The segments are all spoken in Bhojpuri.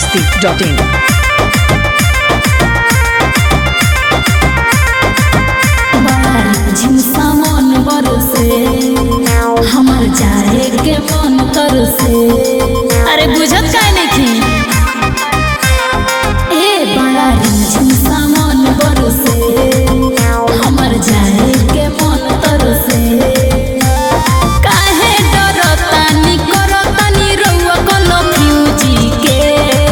masti.in. झिमसा मन बरसे हमर जाए के मन करसे अरे बुझत काहे नहीं ए बड़ा झिमसा मन बरसे हमर जाए के मन तरसे काहे डरतानी करतानी रउआ कोनो फ्यूजी के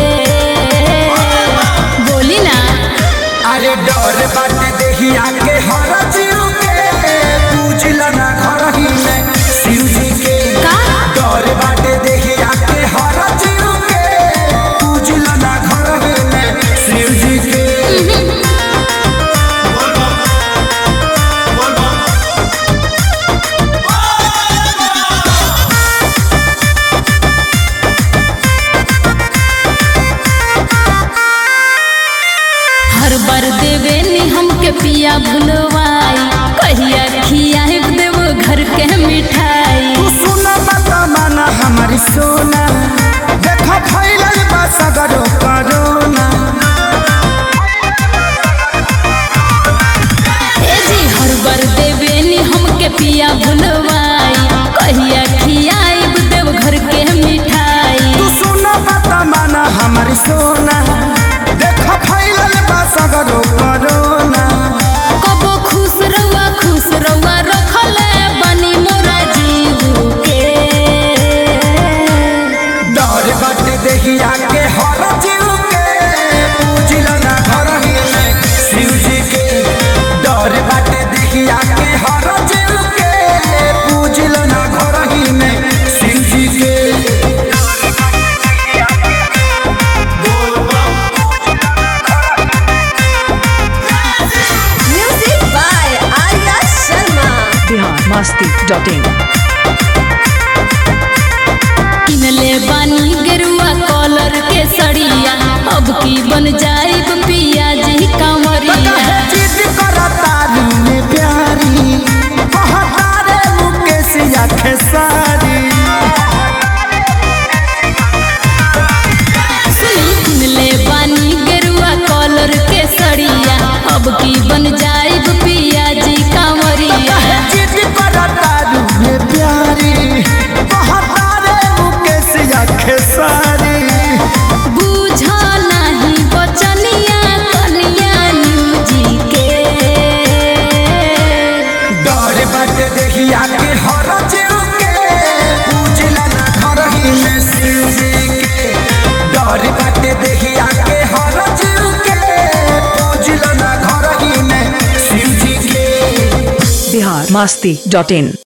बोली ना अरे डर बाटे देहिया के हर जीव के पूजल ना घर ही में शिव जी के का? डर बाटे देहिया के हर जीव के पूजल ना घर ही में शिव जी के हर बार देवे नी हमके पिया भुलवाई कहिया खियाए देव घर के मिठाई तू सुना मत माना हमारी सोना देखो फैलल बा सगरो करोना ए जी हर बार देवे नी हमके पिया भुलवाई कहिया खियाए देव घर के मिठाई तू सुना मत माना हमारी सोना देखो फैलल बा सगरो करोना कबो खुश रहुआ खुश रहुआ रखले बनी मोरा जीव के डर बाटे देहिया के हर जीव के पूजिल ना घर ही में शिव जी के डर बाटे देहिया के हर जीव के पूजिल ना घर ही में शिव जी के Music by Arya Sharma. Bihar masti.in. किनले बानी गेरुआ कॉलर के सड़िया अब की बन जाई पिया जी कांवरिया जिद करता में प्यारी कहतारे मुकेश या खेसारी सुनी किनले बानी गेरुआ कॉलर के सड़िया अब की बन जाई पिया जी कांवरिया जिद करता में प्यारी कहतारे मुकेश या खेसारी बूझा नहीं बचनिया कनिया न्यूजी के डर बाटे देहिया के हर जीव के पूजला ना घर ही में शिव जी के डर बाटे देहिया के हर जीव के पूजला ना घर ही में शिव जी के Bihar masti.in.